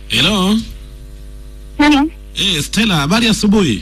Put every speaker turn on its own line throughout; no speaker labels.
Hello.
Hello.
Eh, Stella, habari ya asubuhi.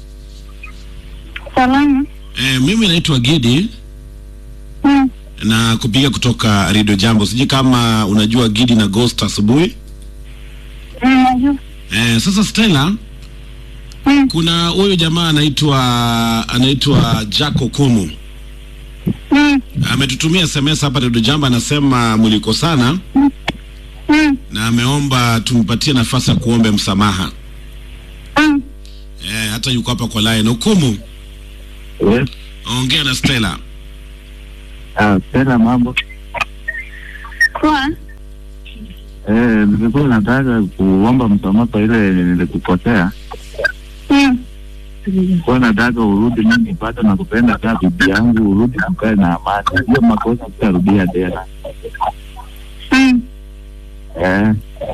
Salama.
Eh, mimi naitwa Gidi
Mm.
na kupiga kutoka Radio Jambo. Sijui kama unajua Gidi na Ghost asubuhi.
Mm, najua.
Eh, sasa Stella,
Mm.
kuna huyu jamaa anaitwa anaitwa Jack Okumu.
Mm.
Ametutumia SMS hapa Radio Jambo anasema mlikosana
Mm.
na ameomba tumpatie nafasi ya kuombe msamaha.
Mm.
Eh, hata yuko hapa kwa line. Okumu,
Yes.
ongea na Stella.
Ah, tena mambo.
Poa.
Eh, nilikuwa nataka kuomba msamaha kwa ile nilikukosea.
Mm.
Kwa nataka urudi, mimi bado nakupenda kama bibi yangu, urudi tukae na amani. Hiyo makosa sitarudia tena.
Mm.
Eh,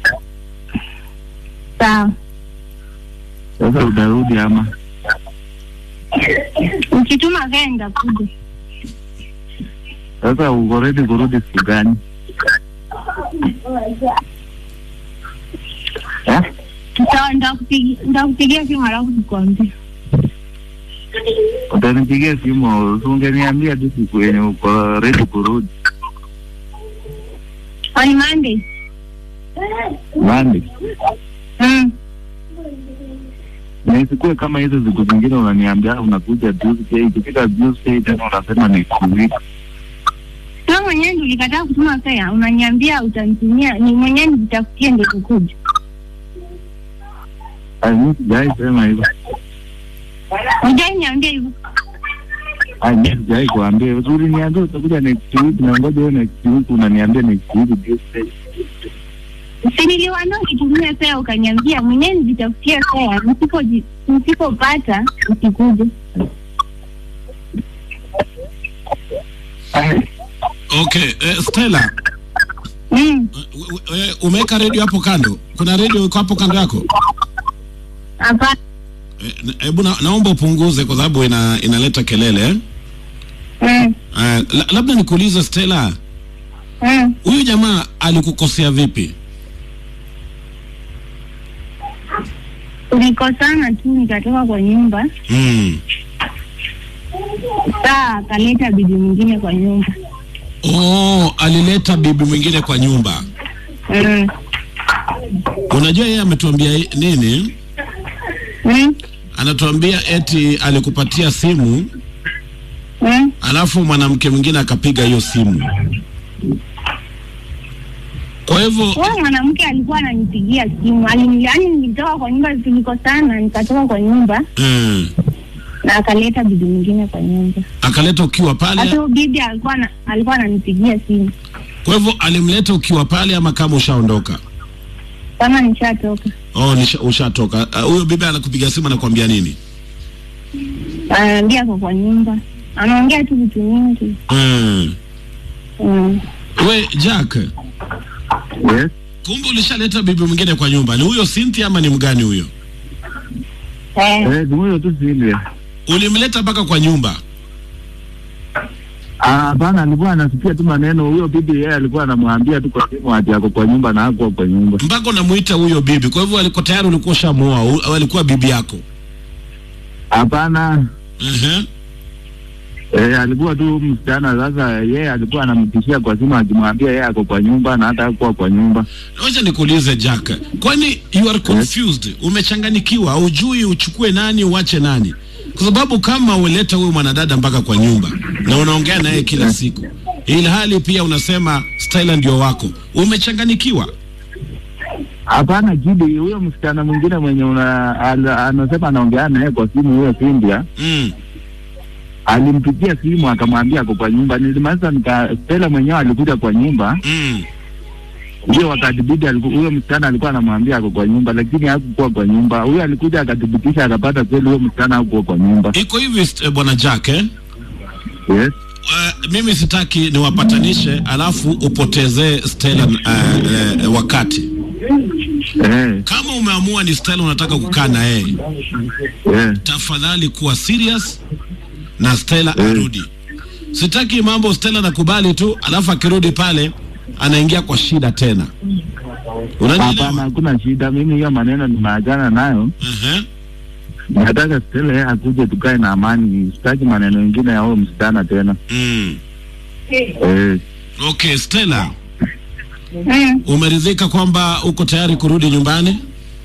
Sawa.
sasa utarudi ama?
Ukituma gari nitakuja.
Sasa uko ready kurudi siku gani? Eh?
Sawa, nitakupigia nitakupigia simu halafu nikwambie.
Utanipigia simu, si ungeniambia tu siku yenye uko ready kurudi.
On Monday.
Monday.
Mm.
na isikuwe kama hizo siku zingine unaniambia unakuja Tuesday, ikifika Tuesday tena unasema next week.
Wewe mwenyewe ndio ulikataa kutuma fare, unaniambia utanitumia, ni mwenyewe nijitafutie ndio kukuja.
Ai, mimi sijai sema hivyo.
Hujai niambia hivyo.
Ai, mimi sijai kuambia. Uzuri niambia utakuja next week na ngoja wewe next week unaniambia next week Tuesday.
Si niliwaambia unitumie fare ukaniambia mwenyewe nijitafutie fare, nisipo nisipopata usikuje.
Ai,
Okay, eh, Stella,
Mm.
we- we- umeweka redio hapo kando? Kuna redio iko hapo kando yako?
Hapa.
Eh, na- Hebu na, naomba upunguze kwa sababu ina, inaleta kelele eh?
Mm.
Eh, la, labda nikuulize Stella,
Mm.
huyu jamaa alikukosea vipi?
Tulikosana tu nikatoka kwa nyumba,
Mm.
saa akaleta bibi mwingine kwa nyumba.
Oh, alileta bibi mwingine kwa nyumba.
Mm.
Unajua yeye ametuambia i- nini?
Mm.
Anatuambia eti alikupatia simu
Mm.
alafu mwanamke mwingine akapiga hiyo simu. Kwa hivyo
Huyo mwanamke alikuwa ananipigia simu, alini- yaani nilitoka kwa nyumba, tulikosana, nikatoka kwa nyumba
mm,
na akaleta bibi mwingine kwa nyumba.
akaleta ukiwa
Hata
pale.
huyo bibi alikuwa na, alikuwa ananipigia simu
Kwa hivyo alimleta ukiwa pale ama kama ushaondoka?
kama nishatoka.
Oh, nisha, ushatoka. Ah, Huyo bibi anakupiga simu anakuambia nini?
Anaambia ako kwa nyumba, anaongea tu vitu mingi.
Mm.
Mm.
We Jack,
yes.
kumbe ulishaleta bibi mwingine kwa nyumba. Ni huyo Cynthia ama ni mgani huyo?
Eh,
Eh, ni huyo tu Silvia.
Ulimleta mpaka kwa nyumba.
Ah, hapana, alikuwa anasikia tu maneno. Huyo bibi yeye alikuwa anamwambia tu kwa simu ati ako kwa nyumba na hakuwa kwa nyumba.
mpaka unamuita huyo bibi. Kwa hivyo alikuwa tayari ulikuwa ushamuoa, u- au alikuwa bibi yako?
Hapana,
uh
eh, alikuwa tu msichana. Sasa yeye alikuwa anamtishia kwa simu akimwambia yeye ako kwa nyumba na hata hakuwa kwa nyumba.
Wacha nikuulize Jack, kwani you are confused, umechanganikiwa, hujui uchukue nani uache nani? Kwa sababu kama uleta huyu mwanadada mpaka kwa nyumba na unaongea naye kila siku, ili hali pia unasema Stella ndio wako, umechanganikiwa.
Hapana, Kidi, huyo msichana mwingine mwenye una, al, anasema anaongea naye kwa simu, huyo Cynthia
Mm.
alimpigia simu akamwambia ako kwa nyumba. Nilimaliza nika Stella mwenyewe alikuja kwa nyumba
Mm.
hiyo wakati bibi aliku- huyo msichana alikuwa anamwambia ako kwa nyumba, lakini hakukuwa kwa nyumba. Huyo alikuja akathibitisha, akapata kweli huyo msichana hakuwa kwa nyumba.
Iko hivi st- bwana Jack eh?
Yes.
Uh, mimi sitaki niwapatanishe alafu upotezee Stella uh, uh, wakati.
Eh,
Kama umeamua ni Stella unataka kukaa na yeye,
eh,
tafadhali kuwa serious na Stella
Mm.
arudi. Sitaki mambo Stella nakubali tu, alafu akirudi pale anaingia kwa shida tena.
Hapana,
Unanielewa?
hakuna shida. Mimi hiyo maneno nimeachana nayo.
Ehe.
Nataka Stella yeye akuje tukae na amani. Sitaki maneno mengine ya huyo msichana tena.
Mm.
Eh,
Okay, Stella,
Mm.
umeridhika kwamba uko tayari kurudi nyumbani?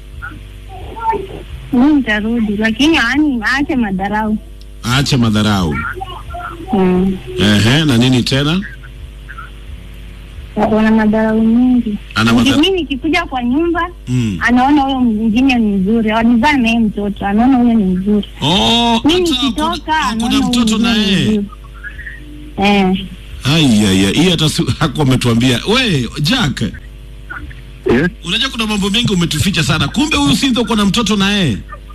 Mimi nitarudi, lakini yaani aache madharau.
Aache madharau.
Mm.
Ehe, na nini tena?
Wana madharau mingi.
Ana
Niki-
madharau.
Mimi nikikuja kwa nyumba
Mm.
anaona huyo mwingine ni mzuri, walizaa na yeye mtoto, anaona huyo ni mzuri.
Oh,
Mimi
hata
nikitoka
kuna,
anaona
kuna
huyo
mtoto na
mwingine ni
yeye.
mzuri. Eh.
Aiya, hii hata si- hakuwa ametuambia. We, Jack,
yes.
unajua kuna mambo mengi umetuficha sana. Kumbe huyu Cynthia uko na mtoto na yeye.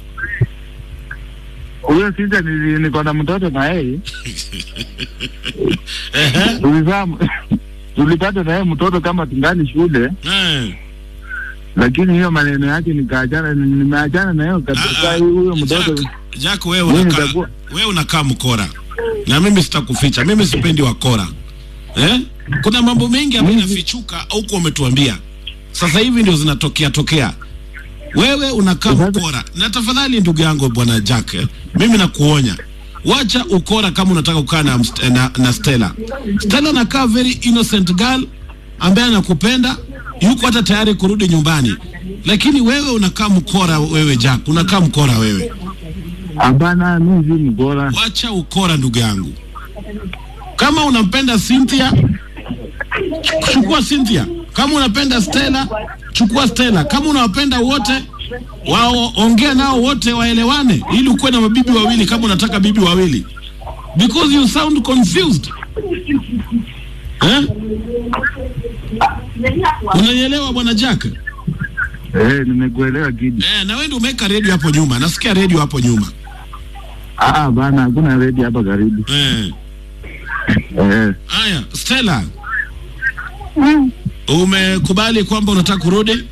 Huyo sasa ni niko na mtoto na yeye.
Ehe.
Tulizaa tulipata na yeye mtoto kama tungali shule,
Eh.
lakini hiyo maneno yake nikaachana, nimeachana na hiyo kabisa.
Ah, ah,
Huyo mtoto
Jack, Jack wewe
Mimi
unakaa
nitakuwa-
wewe unakaa mkora. Na mimi sitakuficha. Mimi sipendi wakora. Eh? Kuna mambo mengi ambayo yanafichuka au kwa umetuambia. Sasa hivi ndio zinatokea tokea. Wewe unakaa
Sasa-
mkora. Na tafadhali ndugu yangu bwana Jack, eh, mimi nakuonya. Wacha ukora kama unataka kukaa na, mst- na, na Stella. Stella anakaa very innocent girl ambaye anakupenda, yuko hata tayari kurudi nyumbani. Lakini wewe unakaa mkora wewe Jack, unakaa mkora wewe.
hapana, mimi si mbora.
Wacha ukora ndugu yangu. Kama unampenda Cynthia, chukua Cynthia. Kama unapenda Stella, chukua Stella. Kama unawapenda wote, wao ongea nao wote waelewane, ili ukuwe na mabibi wawili, kama unataka bibi wawili, because you sound confused eh? Unanielewa bwana Jack?
Eh, nimekuelewa kidi.
Eh, na wewe ndio umeweka redio hapo nyuma, nasikia redio hapo nyuma
Ah, bana, hakuna redi hapa karibu.
eh.
Eh,
Haya, Stella,
Mm.
umekubali kwamba unataka kurudi?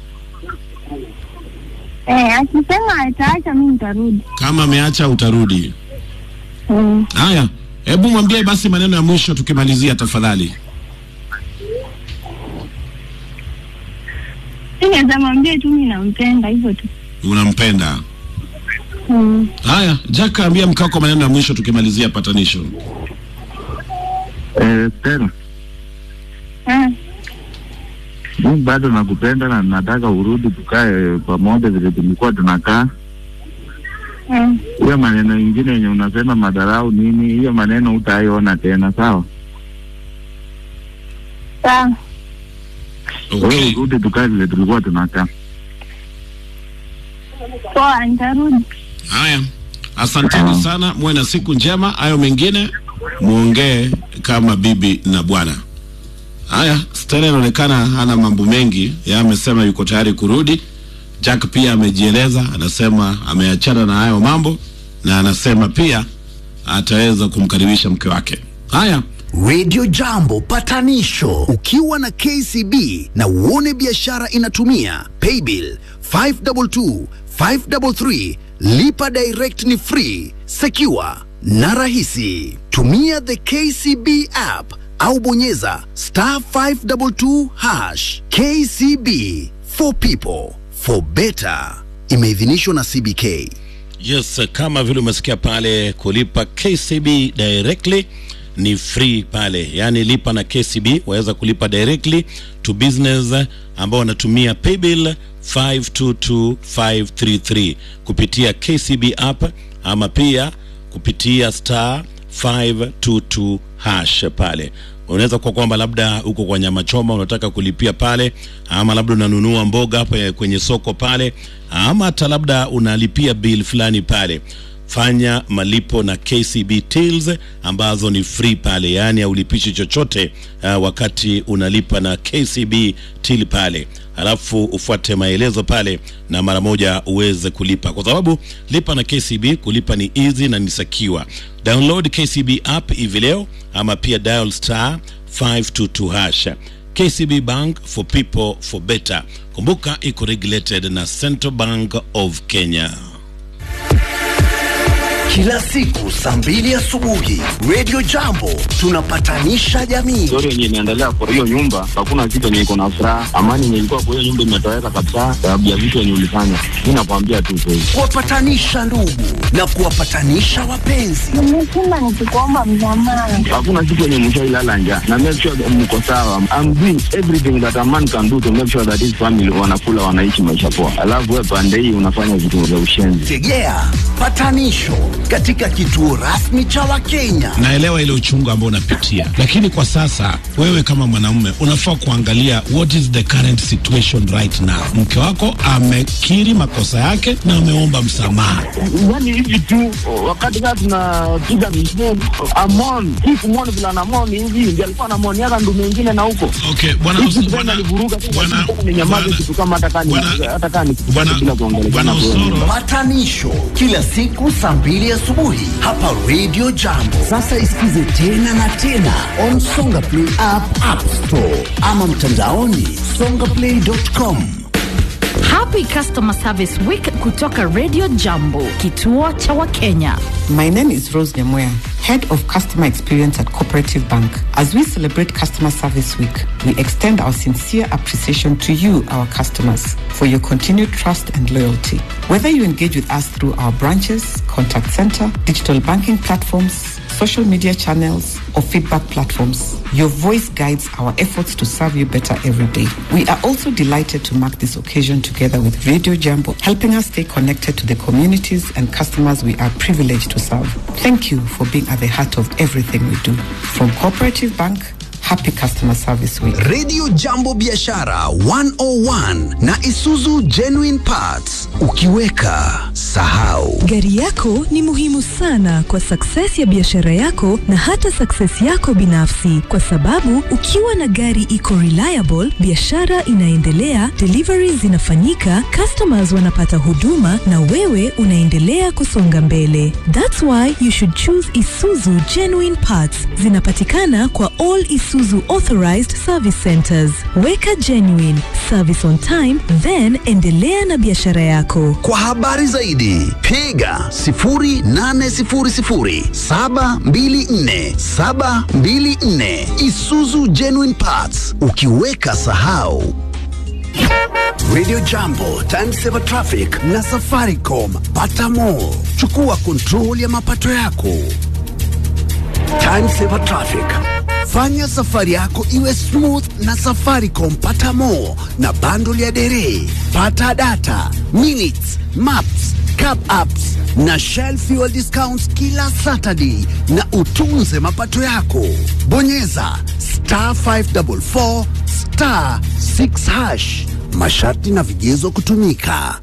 Eh, akisema ataacha mimi nitarudi.
Kama ameacha utarudi.
Mm.
Haya, hebu mwambie basi maneno ya mwisho tukimalizia, tafadhali.
Mimi naweza mwambia tu mimi nampenda hivyo tu.
Unampenda.
Mm.
Haya, Jack, ambia mkako maneno ya mwisho tukimalizia patanisho.
eh, Stella,
Ah.
mimi bado nakupenda na nataka urudi tukae pamoja vile tulikuwa tunakaa.
Mm.
Hiyo maneno ingine yenye unasema madharau nini, hiyo maneno utaiona tena, sawa?
Sawa.
Wewe
Okay.
urudi tukae vile tulikuwa tunakaa.
Poa, nitarudi.
Haya, asanteni sana, muwe na siku njema. Hayo mengine muongee kama bibi na bwana. Haya, Stella inaonekana hana mambo mengi, yeye amesema yuko tayari kurudi. Jack pia amejieleza, anasema ameachana na hayo mambo na anasema pia ataweza kumkaribisha mke wake. Haya,
Radio Jambo patanisho ukiwa na KCB na uone biashara inatumia paybill 522 533 lipa direct ni free secure na rahisi tumia the KCB app au bonyeza star 522 hash KCB for people for better imeidhinishwa na CBK
Yes, kama vile umesikia pale, kulipa KCB directly ni free pale, yaani lipa na KCB, waweza kulipa directly to business ambao wanatumia paybill 522533 kupitia KCB app ama pia kupitia star 522 hash pale unaweza kuwa kwamba labda uko kwa nyama choma unataka kulipia pale, ama labda unanunua mboga hapa kwenye soko pale, ama hata labda unalipia bill fulani pale. Fanya malipo na KCB Tills ambazo ni free pale, yaani haulipishi chochote uh, wakati unalipa na KCB Till pale, alafu ufuate maelezo pale na mara moja uweze kulipa, kwa sababu lipa na KCB, kulipa ni easy na ni secure. Download KCB app hivi leo ama pia dial star 522 hash. KCB Bank for people for better. Kumbuka iko regulated na Central Bank of Kenya.
kila siku saa mbili asubuhi Radio Jambo tunapatanisha jamii.
story yenye inaendelea kwa hiyo nyumba, hakuna kitu yenye iko na furaha. Amani yenye ilikuwa kwa hiyo nyumba imetoweka kabisa, sababu ya vitu yenye ulifanya. Mi nakwambia tu kweli.
kuwapatanisha ndugu na kuwapatanisha wapenzi.
Nimesema nikikuomba msamaha.
Hakuna siku yenye mshailala njaa na make sure that mko sawa. I'm doing everything that a man can do to make sure that his family wanakula, wanaishi maisha poa, alafu wewe pande hii unafanya vitu vya ushenzi.
Tegea patanisho katika kituo rasmi cha Wakenya.
naelewa ile uchungu ambao unapitia, lakini kwa sasa wewe kama mwanamume unafaa kuangalia what is the current situation right now. Mke wako amekiri makosa yake na ameomba msamaha.
Yani hivi tu wakati kaa tunapiga msemu amon hii kumoni vila namoni hivi ndi alikuwa namoniaka ndu mengine na huko
Okay, bwana
Hizi
Us-
tena
bwana
alivuruga tu,
bwana
lakini ninyamaze
bwana-
kitu kama hata kani-
bwana-
hata kani
bwana-
bila kuongelea
bwana
tena kwa-
Osoro
Patanisho kila siku saa mbili asubuhi hapa Radio Jambo. Sasa isikize tena na tena on Songa Play app, App Store ama mtandaoni songaplay.com.
Happy Customer Service Week kutoka Radio Jambo, kituo cha Wakenya.
My name is Rose Nyamoya, Head of Customer Experience at Cooperative Bank. As we celebrate Customer Service Week, we extend our sincere appreciation to you, our customers, for your continued trust and loyalty. Whether you engage with us through our branches, contact center, digital banking platforms, social media channels, or feedback platforms, your voice guides our efforts to serve you better every day. We are also delighted to mark this occasion together with Radio Jambo, helping us stay connected to the communities and customers we are privileged to serve. Thank you for being at the heart of everything we do. From Cooperative Bank, happy Customer Service Week.
Radio Jambo Biashara 101 na Isuzu Genuine Parts. Ukiweka sahau.
Gari yako ni muhimu sana kwa success ya biashara yako na hata success yako binafsi, kwa sababu ukiwa na gari iko reliable, biashara inaendelea, deliveries zinafanyika, customers wanapata huduma na wewe unaendelea kusonga mbele. That's why you should choose Isuzu Genuine Parts. Zinapatikana kwa all Isuzu authorized service centers. Weka genuine service on time, then endelea na biashara yako.
Kwa habari zaidi piga 0800 724 724. Isuzu Genuine Parts. Ukiweka sahau. Radio Jambo, Time Saver Traffic na Safaricom. Pata more. Chukua control ya mapato yako. Time Saver Traffic. Fanya safari yako iwe smooth na Safaricom. Pata more na bundle ya dere. Pata data, minutes, maps, cap apps na Shell fuel discounts kila Saturday na utunze mapato yako. Bonyeza star 544 star 6 hash. Masharti na vigezo kutumika.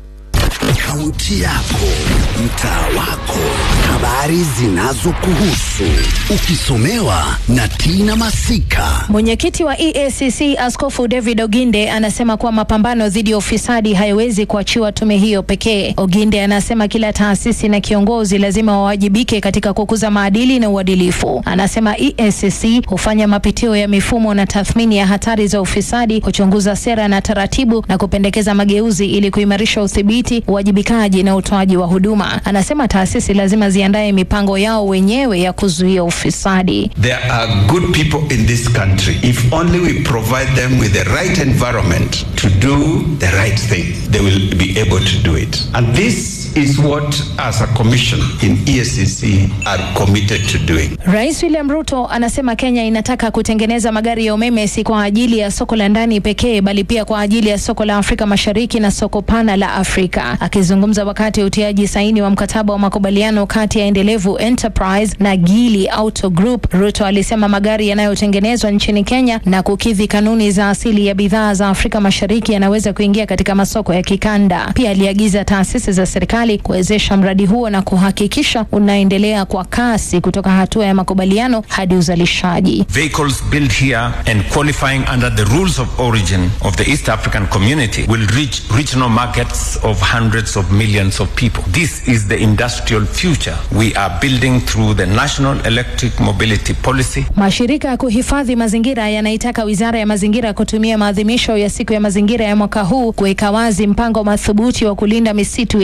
Kaunti yako, mtaa wako, habari zinazokuhusu, ukisomewa na Tina Masika.
Mwenyekiti wa EACC Askofu David Oginde anasema kuwa mapambano dhidi ya ufisadi hayawezi kuachiwa tume hiyo pekee. Oginde anasema kila taasisi na kiongozi lazima wawajibike katika kukuza maadili na uadilifu. Anasema EACC hufanya mapitio ya mifumo na tathmini ya hatari za ufisadi, kuchunguza sera na taratibu na kupendekeza mageuzi ili kuimarisha udhibiti, uwajibikaji na utoaji wa huduma. Anasema taasisi lazima ziandae mipango yao wenyewe ya kuzuia ufisadi.
There are good people in this country. If only we provide them with the right environment to do the right thing, they will be able to do it. And this is what, as a commission in ESCC, are committed to doing.
Rais William Ruto anasema Kenya inataka kutengeneza magari ya umeme si kwa ajili ya soko la ndani pekee bali pia kwa ajili ya soko la Afrika Mashariki na soko pana la Afrika. Akizungumza wakati wa utiaji saini wa mkataba wa makubaliano kati ya Endelevu Enterprise na Gili Auto Group, Ruto alisema magari yanayotengenezwa nchini Kenya na kukidhi kanuni za asili ya bidhaa za Afrika Mashariki yanaweza kuingia katika masoko ya kikanda. Pia aliagiza taasisi za serikali kuwezesha mradi huo na kuhakikisha unaendelea kwa kasi kutoka hatua ya makubaliano hadi uzalishaji.
Vehicles built here and qualifying under the rules of origin of the East African community will reach regional markets of hundreds of millions of people. This is the industrial future we are building through the National Electric Mobility Policy.
Mashirika ya kuhifadhi mazingira yanaitaka wizara ya mazingira kutumia maadhimisho ya siku ya mazingira ya mwaka huu kuweka wazi mpango madhubuti wa kulinda misitu ya Kenya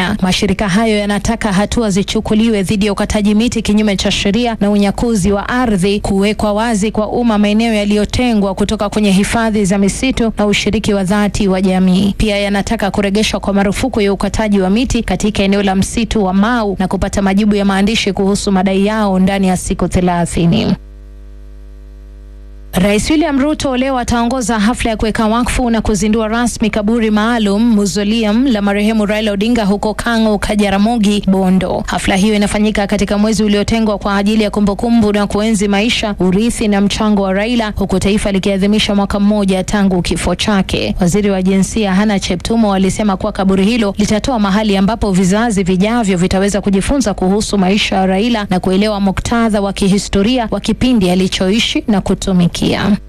Kenya. Mashirika hayo yanataka hatua zichukuliwe dhidi ya ukataji miti kinyume cha sheria na unyakuzi wa ardhi, kuwekwa wazi kwa umma maeneo yaliyotengwa kutoka kwenye hifadhi za misitu na ushiriki wa dhati wa jamii. Pia yanataka kuregeshwa kwa marufuku ya ukataji wa miti katika eneo la msitu wa Mau na kupata majibu ya maandishi kuhusu madai yao ndani ya siku thelathini. Rais William Ruto leo ataongoza hafla ya kuweka wakfu na kuzindua rasmi kaburi maalum mausoleum la marehemu Raila Odinga huko Kang'o, Kajaramogi, Bondo. Hafla hiyo inafanyika katika mwezi uliotengwa kwa ajili ya kumbukumbu na kuenzi maisha, urithi na mchango wa Raila, huku taifa likiadhimisha mwaka mmoja tangu kifo chake. Waziri wa jinsia Hana Cheptumo alisema kuwa kaburi hilo litatoa mahali ambapo vizazi vijavyo vitaweza kujifunza kuhusu maisha ya Raila na kuelewa muktadha wa kihistoria wa kipindi alichoishi na kutumikia.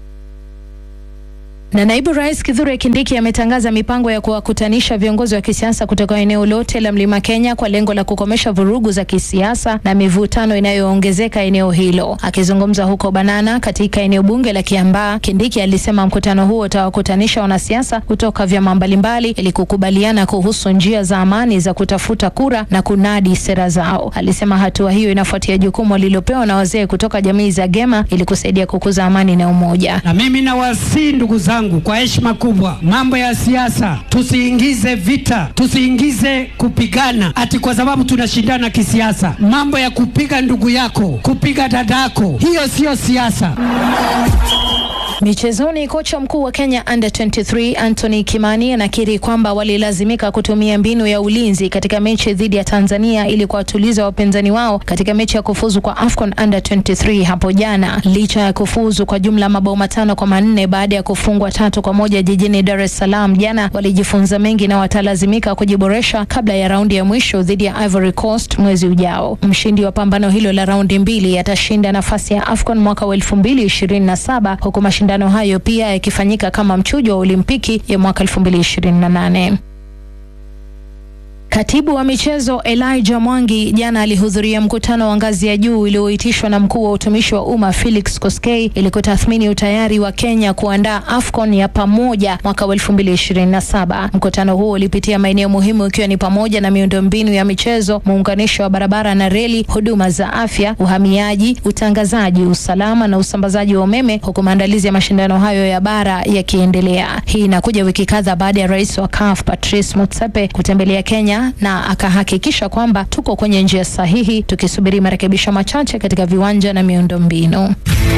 Na naibu rais Kithure Kindiki ametangaza mipango ya kuwakutanisha viongozi wa kisiasa kutoka eneo lote la Mlima Kenya kwa lengo la kukomesha vurugu za kisiasa na mivutano inayoongezeka eneo hilo. Akizungumza huko Banana katika eneo bunge la Kiambaa, Kindiki alisema mkutano huo utawakutanisha wanasiasa kutoka vyama mbalimbali ili kukubaliana kuhusu njia za amani za kutafuta kura na kunadi sera zao. Alisema hatua hiyo inafuatia jukumu lililopewa na wazee kutoka jamii za Gema ili kusaidia kukuza amani na umoja.
Na mimi nawasihi ndugu zangu kwa heshima kubwa, mambo ya siasa tusiingize vita, tusiingize kupigana ati kwa sababu tunashindana kisiasa. Mambo ya kupiga ndugu yako, kupiga dadako, hiyo siyo siasa.
Michezoni, kocha mkuu wa Kenya under 23 Anthony Kimani anakiri kwamba walilazimika kutumia mbinu ya ulinzi katika mechi dhidi ya Tanzania ili kuwatuliza wapinzani wao katika mechi ya kufuzu kwa AFCON under 23 hapo jana. Licha ya kufuzu kwa jumla mabao matano kwa manne baada ya kufungwa tatu kwa moja jijini Dar es Salaam jana, walijifunza mengi na watalazimika kujiboresha kabla ya raundi ya mwisho dhidi ya Ivory Coast mwezi ujao. Mshindi wa pambano hilo la raundi mbili atashinda nafasi ya AFCON mwaka wa 2027 huku mashindano hayo pia yakifanyika kama mchujo wa Olimpiki ya mwaka 2028. Katibu wa michezo Elijah Mwangi jana alihudhuria mkutano wa ngazi ya juu ulioitishwa na mkuu wa utumishi wa umma Felix Koskei ili kutathmini utayari wa Kenya kuandaa AFCON ya pamoja mwaka wa 2027. Mkutano huo ulipitia maeneo muhimu ikiwa ni pamoja na miundombinu ya michezo, muunganisho wa barabara na reli, huduma za afya, uhamiaji, utangazaji, usalama na usambazaji wa umeme, huku maandalizi ya mashindano hayo ya bara yakiendelea. Hii inakuja wiki kadhaa baada ya rais wa CAF Patrice Motsepe kutembelea Kenya na akahakikisha kwamba tuko kwenye njia sahihi tukisubiri marekebisho machache katika viwanja na miundombinu.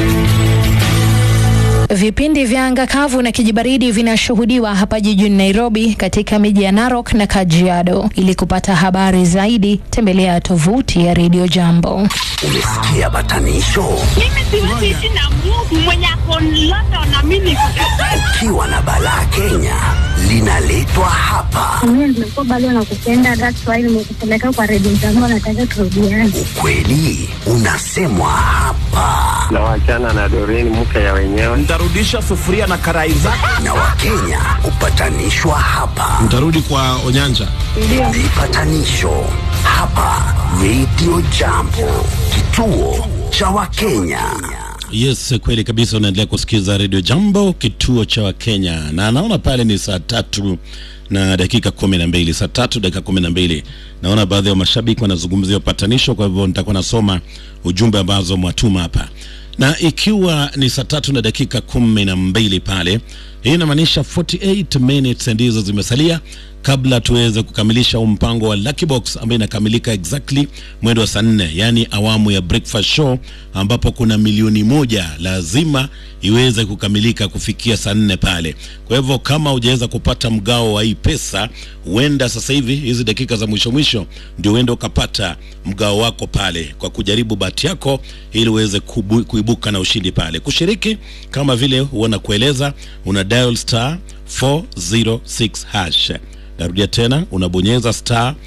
Vipindi vya anga kavu na kijibaridi vinashuhudiwa hapa jijini Nairobi, katika miji ya Narok na Kajiado. Ili kupata habari zaidi, tembelea tovuti ya Radio Jambo.
Umesikia batanisho?
Mimi siwezi ishi na Mungu mwenye ako London na mimi niko
Ukiwa na balaa Kenya linaletwa hapa.
Mimi nimekuwa bado nakupenda, that's why nimekupeleka kwa redio zangu, nataka turudiane.
Ukweli unasemwa hapa,
na wachana na Doreen mke ya wenyewe.
Nitarudisha sufuria na karai zako.
na Wakenya hupatanishwa hapa.
Mtarudi kwa Onyanja.
Vipatanisho hapa Radio Jambo, kituo cha Wakenya.
Yes, kweli kabisa. Unaendelea kusikiza redio Jambo, kituo cha Wakenya, na naona pale ni saa tatu na dakika kumi na mbili saa tatu dakika kumi na mbili Naona baadhi ya mashabiki wanazungumzia upatanisho, kwa hivyo nitakuwa nasoma ujumbe ambazo mwatuma hapa, na ikiwa ni saa tatu na dakika kumi na mbili pale, hii inamaanisha 48 minutes ndizo zimesalia kabla tuweze kukamilisha huu mpango wa Lucky Box ambayo inakamilika exactly mwendo wa saa nne, yaani awamu ya breakfast show, ambapo kuna milioni moja lazima iweze kukamilika kufikia saa nne pale. Kwa hivyo kama hujaweza kupata mgao wa hii pesa, huenda sasa hivi hizi dakika za mwisho mwisho ndio uende ukapata mgao wako pale kwa kujaribu bahati yako ili uweze kubu, kuibuka na ushindi pale. Kushiriki kama vile huona kueleza, una dial star 406 hash Narudia tena, unabonyeza star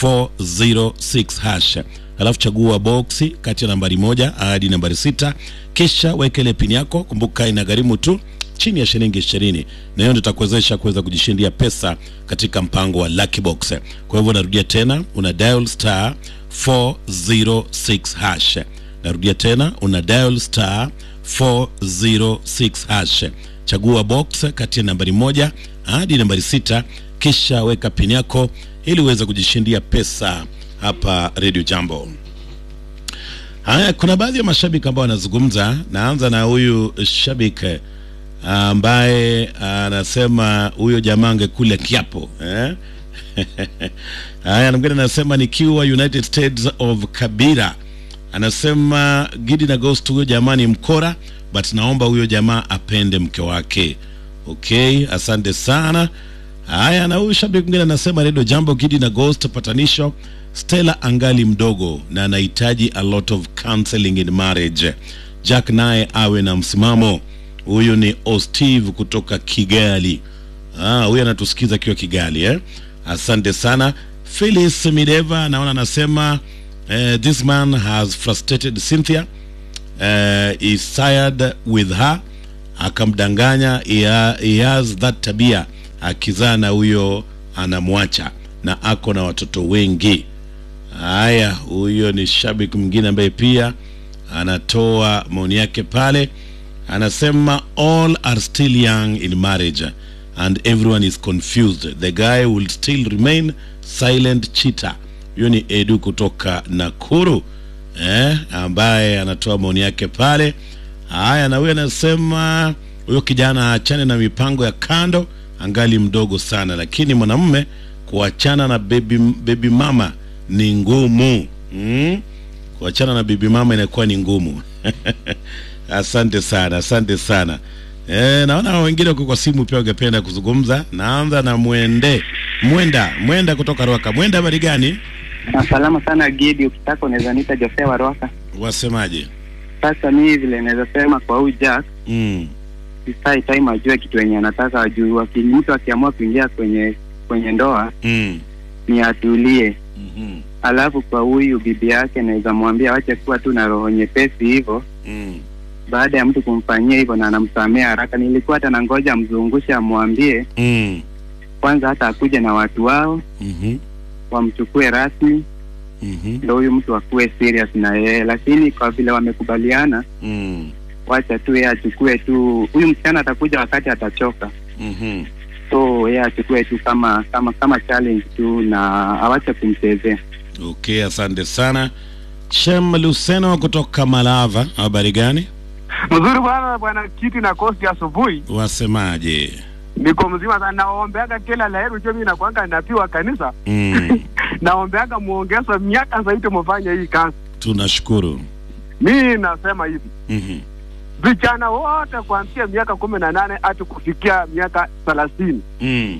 406 hash, alafu chagua boksi kati ya nambari moja hadi nambari sita, kisha weka ile pini yako. Kumbuka inagharimu tu chini ya shilingi ishirini, na hiyo ndio itakuwezesha kuweza kujishindia pesa katika mpango wa Lucky Box. Kwa hivyo narudia tena, una dial star 406 hash. Narudia tena, una dial star 406 hash, chagua box kati ya nambari moja hadi nambari sita kisha weka pini yako ili uweze kujishindia pesa hapa Radio Jambo. Haya, kuna baadhi ya mashabiki ambao wanazungumza. Naanza na huyu shabiki ambaye anasema huyo jamaa angekula kiapo eh? Haya, mwingine anasema nikiwa United States of Kabira, anasema Gidi na Ghost, huyo jamaa ni mkora, but naomba huyo jamaa apende mke wake. Okay, asante sana. Haya, na huyu shabiki mwingine anasema Redio Jambo, Gidi na Ghost, patanisho. Stella angali mdogo na anahitaji a lot of counseling in marriage. Jack naye awe na msimamo. Huyu ni Osteve kutoka Kigali. Ah, huyu anatusikiza akiwa Kigali eh? Asante sana. Phyllis Mideva naona anasema eh, this man has frustrated Cynthia uh, is tired with her akamdanganya he, ha- he has that tabia akizaa na huyo anamwacha na ako na watoto wengi haya huyo ni shabiki mwingine ambaye pia anatoa maoni yake pale anasema all are still young in marriage and everyone is confused the guy will still remain silent cheater huyo ni edu kutoka nakuru eh, ambaye anatoa maoni yake pale haya na huyo anasema huyo kijana aachane na mipango ya kando angali mdogo sana lakini mwanamume kuachana na baby, baby mama ni ngumu mm? kuachana na bibi mama inakuwa ni ngumu asante sana asante sana e, naona wengine wako kwa simu pia wangependa kuzungumza naanza na mwende mwenda mwenda kutoka rwaka mwenda habari gani
Na salama sana Gidi, ukitaka unaweza nita Josea Warwaka.
wasemaje
Sasa mimi vile naweza sema kwa huyu Jack,
mm.
sisai time ajue kitu yenye anataka ajue. Waki- Mtu akiamua kuingia kwenye kwenye ndoa
Mm.
ni atulie.
Mm-hmm.
Alafu kwa huyu bibi yake naweza mwambia wache kuwa tu na roho nyepesi hivyo.
Mm.
Baada ya mtu kumfanyia hivyo na anamsamea haraka, nilikuwa hata nangoja amzungushe, amwambie
Mm.
kwanza hata akuje na watu wao
Mm-hmm.
wamchukue rasmi,
Mm-hmm.
ndo huyu mtu akuwe serious na yeye, lakini kwa vile wamekubaliana
Mm.
wacha tu yeye achukue tu, huyu msichana atakuja wakati atachoka,
Mm-hmm.
so yeye achukue tu kama kama kama challenge tu na awache kumchezea.
okay asante sana shem luseno kutoka malava habari gani
Mzuri bwana, bwana Kiti na Kosti, asubuhi
wasemaje
niko mzima sana, naombeaga kila laheri. Ujue mimi nakwanga napiwa kanisa,
mm.
naombeaga muongeze miaka zaidi mufanye hii kazi.
tunashukuru
Mimi nasema hivi,
mm-hmm.
vijana wote kuanzia miaka kumi na nane hadi kufikia miaka thelathini
mm.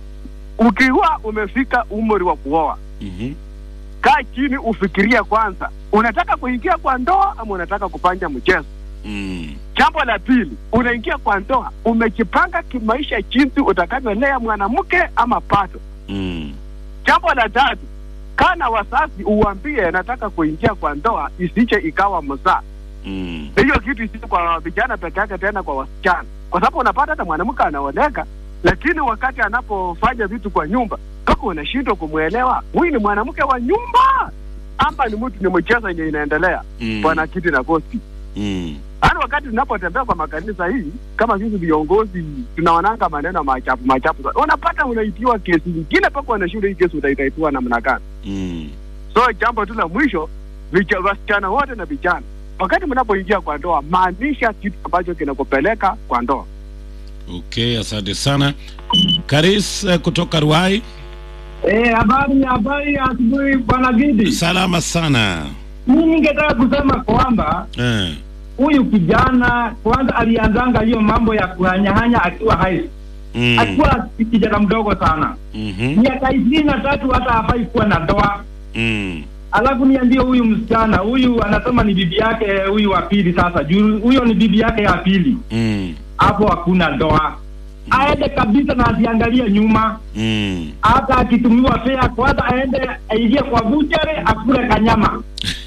ukiwa umefika umri wa kuoa,
mm-hmm.
kaa chini ufikirie kwanza, unataka kuingia kwa ndoa ama unataka kufanya mchezo?
mm.
Jambo la pili, unaingia kwa ndoa, umejipanga kimaisha jinsi utakavyolea mwanamke ama pato.
mm.
Jambo la tatu, kana wazazi uwambie nataka kuingia kwa ndoa, isije ikawa mzaa.
mm.
Hiyo kitu isije kwa vijana peke yake, tena kwa wasichana, kwa sababu unapata hata mwanamke anaoleka, lakini wakati anapofanya vitu kwa nyumba, kaka unashindwa kumwelewa huyu ni mwanamke wa nyumba ama ni mtu ni mchezo yenye inaendelea.
Mm.
Bwana Kiti na Kosti,
mm.
Yaani wakati tunapotembea kwa makanisa hii, kama sisi viongozi tunaonanga maneno machafu machafu, sana. unapata unaitiwa kesi nyingine mpaka wanashinda hii kesi utaitaitiwa namna gani?
mm.
So jambo tu la mwisho, vija- wasichana wote na vijana, wakati mnapoingia kwa ndoa, maanisha kitu ambacho kinakupeleka kwa ndoa.
okay asante sana karis eh, kutoka ruai
Eh, habari habari ya asubuhi bwana Gidi.
salama sana
Mimi ningetaka kusema kwamba
eh.
huyu kijana kwanza alianzanga hiyo mambo ya kuhanyahanya akiwa high school.
mm.
akiwa kijana mdogo sana
mm-hmm.
miaka ishirini na tatu hata hafai kuwa na ndoa
mm.
alafu niambie huyu msichana huyu anasema ni bibi yake huyu wa pili sasa juu huyo ni bibi yake ya pili
mm.
hapo hakuna ndoa aende kabisa na asiangalie nyuma
mm.
hata akitumiwa fea kwanza aende aingie kwa buchere akule kanyama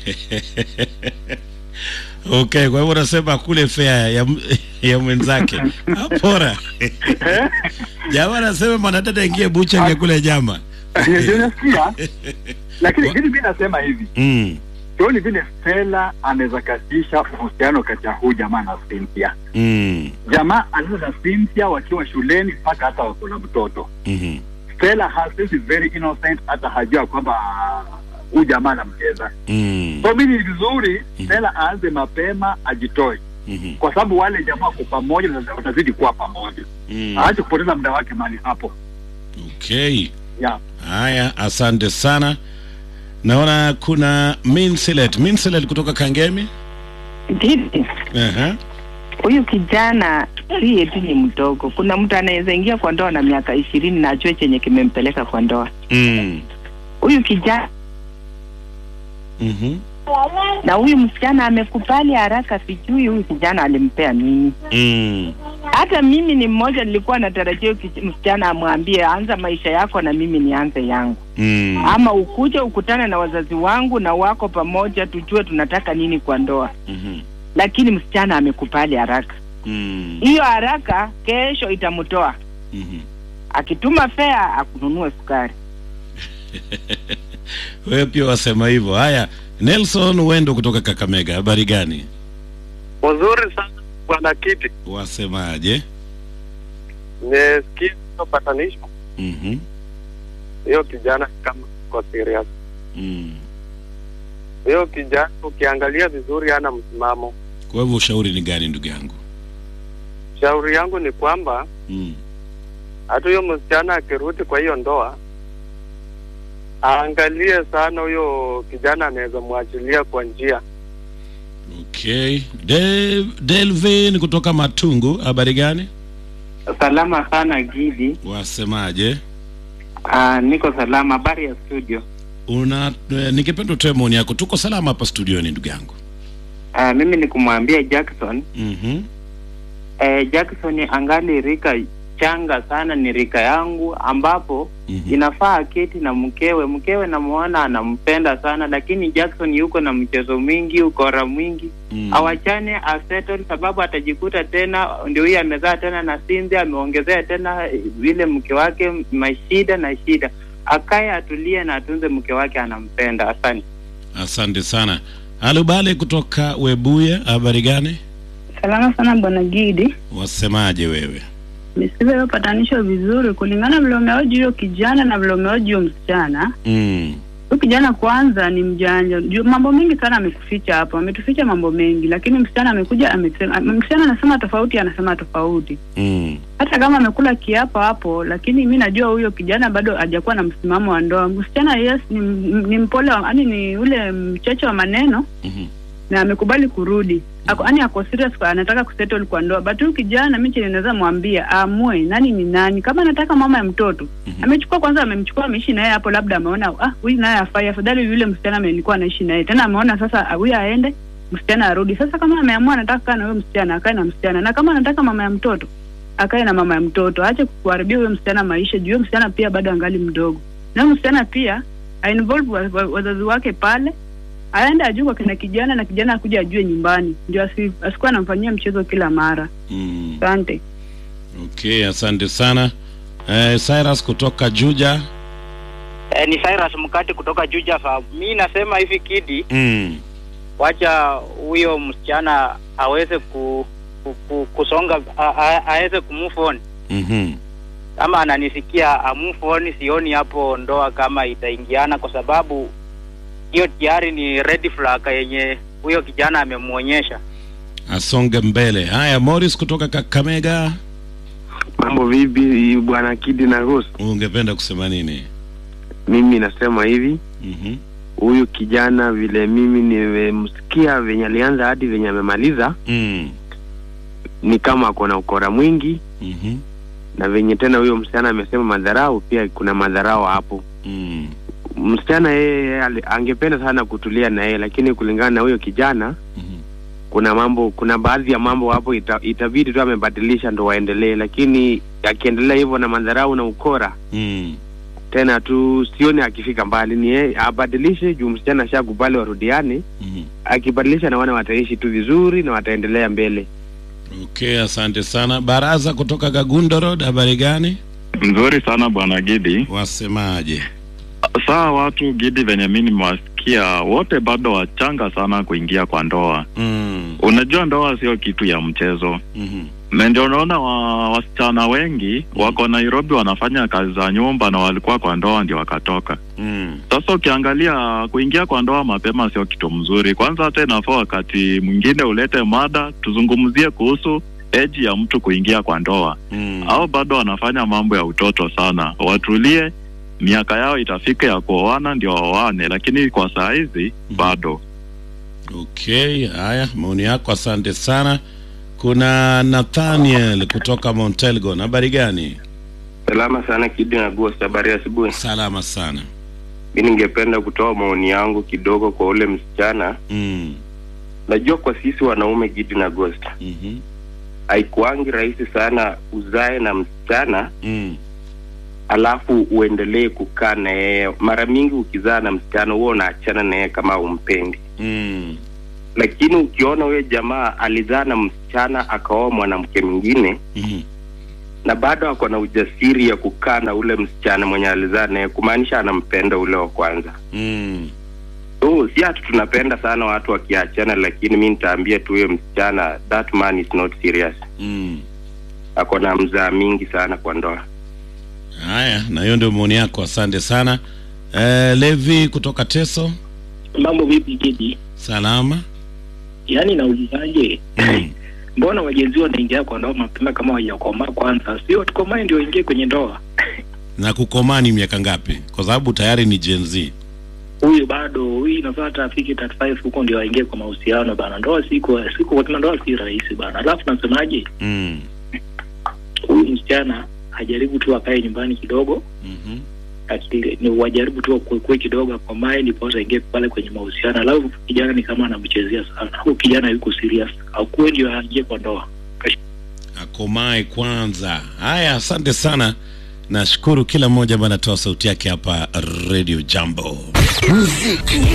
okay kwa hivyo unasema kule fea ya, ya mwenzake apora jamaa anasema mwanadada ingie bucha angekule nyama
Ndio unasikia? Lakini vile mimi nasema hivi,
mm.
sioni vile Stella anaweza katisha uhusiano kati ya huyu jamaa na Cynthia.
Mm.
Jamaa aliza na Cynthia wakiwa shuleni mpaka hata wako na mtoto.
Mm-hmm.
Stella herself is very innocent, hata hajua kwamba huyu jamaa anamcheza.
Mm.
So mimi ni vizuri Stella aanze mapema, ajitoe
Mhm.
kwa sababu wale jamaa wako pamoja na watazidi kuwa pamoja.
Mm.
Aache kupoteza muda wake mahali hapo.
Okay.
Yeah.
Haya, asante sana. Naona kuna Minsilet. Minsilet kutoka Kangemi.
Didi,
Aha.
huyu kijana si eti ni mdogo. Kuna mtu anaweza ingia kwa ndoa na miaka ishirini na ajue chenye kimempeleka kwa ndoa.
Mm.
Huyu kijana
Mhm.
na huyu msichana amekubali haraka, sijui huyu kijana alimpea nini.
Mm.
Hata mimi ni mmoja, nilikuwa natarajia huyu kij- msichana amwambie anza maisha yako na mimi nianze yangu,
Mm.
ama ukuje ukutane na wazazi wangu na wako pamoja, tujue tunataka nini kwa ndoa.
Mhm.
Lakini msichana amekubali haraka.
Mm.
Hiyo haraka kesho itamtoa
Mhm.
akituma fea akununue sukari.
Wewe pia wasema hivyo. Haya, Nelson Wendo kutoka Kakamega. Habari gani?
Uzuri sana bwana Kiti,
Wasemaje?
nimesikia hiyo patanisho
Mhm.
hiyo kijana kama kwa serious.
Mm.
Hiyo kijana ukiangalia vizuri hana msimamo.
Kwa hivyo ushauri ni gani ndugu yangu?
Shauri yangu ni kwamba
Mm.
hata huyo msichana akirudi kwa hiyo ndoa aangalie sana huyo kijana anaweza mwachilia kwa njia.
Okay. Del Delvin kutoka Matungu. Habari gani?
Salama sana Gidi.
Wasemaje?
Uh, niko salama. Habari ya studio?
Una eh, ningependa utoe maoni yako. Tuko salama hapa studioni ndugu yangu.
Uh, mimi ni kumwambia Jackson
Mhm.
eh, Jackson angali rika changa sana, ni rika yangu ambapo
Mhm.
inafaa aketi na mkewe. Mkewe namuona anampenda sana, lakini Jackson yuko na mchezo mwingi, ukora mwingi
Mm.
awachane asettle, sababu atajikuta tena ndio huyu amezaa tena na Cynthia, ameongezea tena eh, vile mke wake mashida na shida. Akaye atulie na atunze mke wake, anampenda. Asante.
Asante sana. Alubale kutoka Webuye. Habari gani?
Salama sana bwana Gidi,
Wasemaje wewe?
nisikize hiyo patanisho vizuri, kulingana vile umeoji huyo kijana na vile umeoji huyo msichana.
Mm.
Huyu kijana kwanza ni mjanja, Juu mambo mengi sana amekuficha hapo, ametuficha mambo mengi, lakini msichana amekuja amesema, msichana anasema tofauti, anasema tofauti.
Mm.
Hata kama amekula kiapo hapo, lakini mi najua huyo kijana bado hajakuwa na msimamo wa ndoa. Msichana yes, ni, ni mpole, yani ni ule mcheche wa maneno
Mhm.
na amekubali kurudi ako yani ako serious kwa anataka kusettle kwa ndoa but huyu kijana mimi chenye naweza mwambia aamue nani ni nani kama anataka mama ya mtoto amechukua kwanza amemchukua ameishi naye hapo labda ameona ah huyu naye afai afadhali yule msichana amelikuwa anaishi naye tena ameona sasa ah, huyu aende msichana arudi sasa kama ameamua anataka kukaa na huyo msichana akae na msichana na kama anataka mama ya mtoto akae na mama ya mtoto aache kuharibia huyo msichana maisha juu huyo msichana pia bado angali mdogo na huyo msichana pia ainvolve wa- wa- wazazi wake pale aende ajue kwa kina kijana na kijana akuja ajue nyumbani ndio asi, asikuwa anamfanyia mchezo kila mara
Mm.
asante
Okay, asante sana. Eh, Cyrus kutoka Juja.
Eh, ni Cyrus Mkati kutoka Juja Farm. Mi nasema hivi Kidi,
Mm.
wacha huyo msichana aweze ku, ku, ku, kusonga a- a- aweze kumove on.
Mhm.
Kama ananisikia a move on, sioni hapo ndoa kama itaingiana, kwa sababu hiyo tayari ni red flag yenye huyo kijana amemwonyesha.
Asonge mbele. Haya, Morris kutoka Kakamega.
Mambo vipi bwana Kidi na Rose?
Ungependa kusema nini?
Mimi nasema hivi,
Mhm.
huyu kijana vile mimi nimemsikia venye alianza hadi venye amemaliza,
Mm.
ni kama ako na ukora mwingi,
Mhm.
na venye tena huyo msichana amesema madharau, pia kuna madharau hapo.
Mm.
Msichana yeye ali- angependa sana kutulia na yeye, lakini kulingana na huyo kijana kuna mambo, kuna baadhi ya mambo hapo ita, itabidi tu amebadilisha ndo waendelee, lakini akiendelea hivyo na madharau na ukora
Mm.
tena tu sioni akifika mbali, ni yeye abadilishe juu msichana ashakubali warudiane.
Mhm.
Akibadilisha na wana wataishi tu vizuri na wataendelea mbele.
Okay, asante sana. Baraza kutoka Gagundo Road. Habari gani?
Nzuri sana bwana Gidi.
Wasemaje?
Saa watu Gidi venye mi nimewasikia wote bado wachanga sana kuingia kwa ndoa.
Mm.
Unajua ndoa sio kitu ya mchezo.
Mhm.
na ndio unaona wa, wasichana wengi wako Nairobi wanafanya kazi za nyumba na walikuwa kwa ndoa ndio wakatoka.
Mm.
Sasa ukiangalia kuingia kwa ndoa mapema sio kitu mzuri. Kwanza hata inafaa wakati mwingine ulete mada tuzungumzie kuhusu eji ya mtu kuingia kwa ndoa
mm.
au bado wanafanya mambo ya utoto sana. Watulie, miaka yao itafika ya kuoana ndio waoane, lakini kwa saa hizi bado.
Okay, haya maoni yako, asante sana. Kuna Nathaniel kutoka Mount Elgon, habari gani?
Salama sana Kidi na Ghost, habari ya asubuhi.
Salama sana.
Mi ningependa kutoa maoni yangu kidogo kwa ule msichana.
Mm.
Najua kwa sisi wanaume Gidi na Ghost,
Mhm.
haikuangi rahisi sana uzae na msichana
Mm.
alafu uendelee kukaa na yeye. Mara mingi ukizaa na msichana huwa unaachana na yeye kama umpendi,
Mm.
lakini ukiona huyo jamaa alizaa na msichana akaoa mwanamke mwingine
Mhm.
na bado ako na ujasiri ya kukaa na ule msichana mwenye alizaa naye, kumaanisha anampenda ule wa kwanza.
Mm.
So si hatu tunapenda sana watu wakiachana, lakini mi nitaambia tu huyo msichana that man is not serious.
Mm.
Ako na mzaa mingi sana kwa ndoa.
Haya, na hiyo ndio maoni yako, asante sana. Eh, Levi kutoka Teso,
Mambo vipi Kidi?
salama.
Yaani naulizaje? Mbona wajenzi wanaingia kwa ndoa mapema kama hawajakomaa kwanza? Sio tukomae ndio waingie kwenye ndoa.
Na kukomaa ni miaka ngapi? Kwa sababu tayari ni Gen Z.
Huyu bado huyu inafaa hata afike 35 huko ndio waingie kwa mahusiano bana. Ndoa siku siku kwa ndoa si rahisi bana. Alafu nasemaje?
Mm.
Huyu msichana ajaribu tu akae nyumbani kidogo.
Mhm.
akili ni wajaribu tu kukue kidogo akomae ndiposa ingie pale kwenye mahusiano. Alafu kijana ni kama anamchezea sana, huyu kijana yuko serious, akuwe ndio aingie kwa ndoa.
Akomae kwanza. Haya, asante sana. Nashukuru kila mmoja ambaye anatoa sauti yake hapa Radio Jambo.
Muziki